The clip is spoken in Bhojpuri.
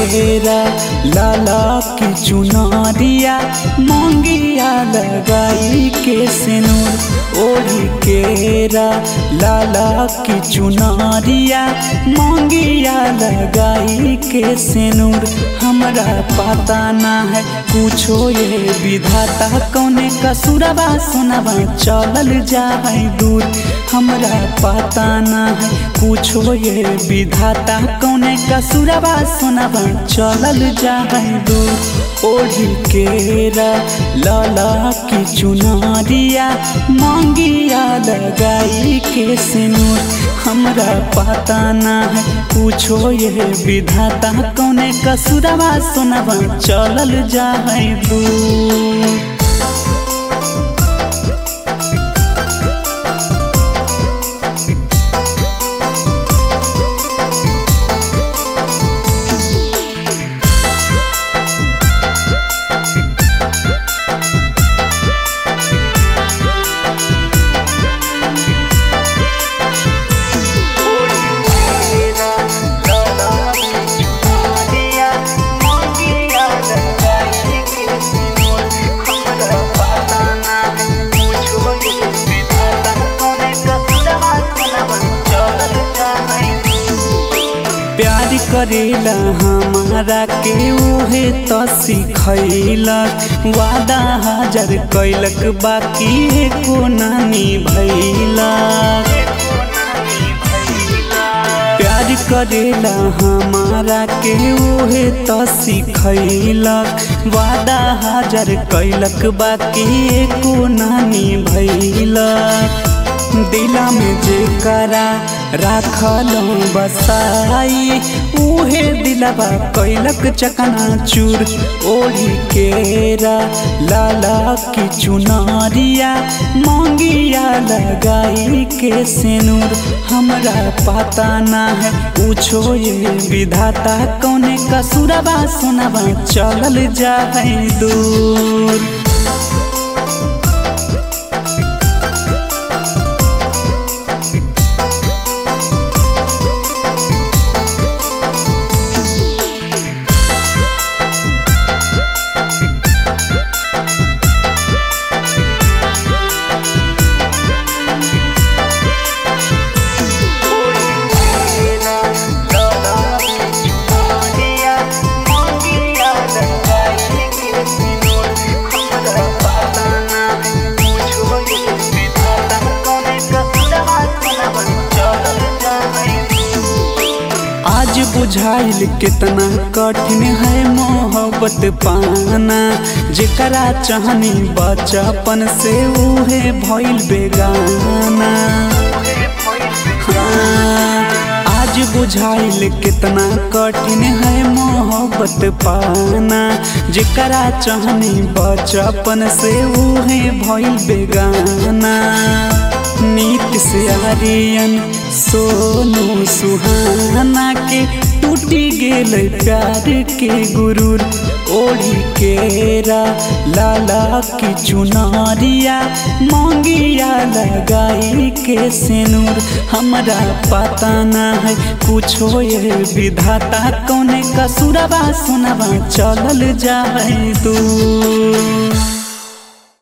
केरा लाला की चुनरिया मंगिया लगाई के सिनूर ओढ़ी केरा लाला की चुनरिया मंगिया लगाई के सिनूर हमरा पता ना है कुछो ये विधाता कौने कसुरबा सुनबा चलल जाए दूर हमरा पता ना है कुछो ये विधाता कौने कसुरबा सुनबा चलल जाए दूर ओढ़ी केरा लाला की चुनरिया मांगिया लगाई के सिनूर हमरा पता ना है कुछो ये विधाता कौने कसुरबा सुनबा चलल जाए दूर प्यार करेला हमारा के उहे तो सिखैलक वादा हजार कैलक बाकी एको नानी भैलक प्यार करेला हमारा के उहे तो सिखैलक वादा हजार कैलक बाकी एको नानी भैलक दिला में जे करा राखल बसाई उहे दिलबा कैलक चकना चूर ओढ़ी केरा लाला की चुनरिया मांगिया लगाई के सिनूर हमरा पता ना है पूछो ये विधाता कौने कसुरबा सुनबा चलल जाए दूर आज बुझाइल कितना कठिन है मोहब्बत पाना जेकरा चाहनी बचपन से उहे भइल बेगाना हाँ, आज बुझाइल कितना कठिन है मोहब्बत पाना जेकरा चाहनी बचपन से उहे भइल बेगाना नीत से आर्यन सोनू सुहाना के टूटी गेल प्यार के गुरूर ओढ़ी केरा लाला की चुनरिया मांगिया लगाई के सिनूर हमरा पता ना है कुछो ये विधाता कौने कसुरबा सुनबा चलल जाए दूर